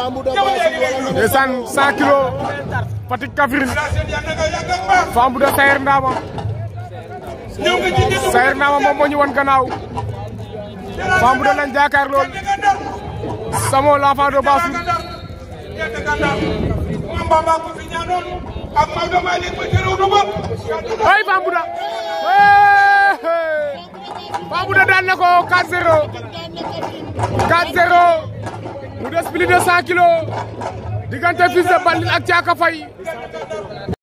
ndeysaan 100 kilos Fatick Kaffrine Fambouda Sayer Ndama Sayer Ndama moom moo ñu wan gannaaw Fambouda lañ jaakaar lool Samo l'enfant de Bassou ay Fambouda Fambouda daan na ko 4-0 4-0 mu des plus de 100 kilos diggante Fils de Bandit ak Thiaka Faye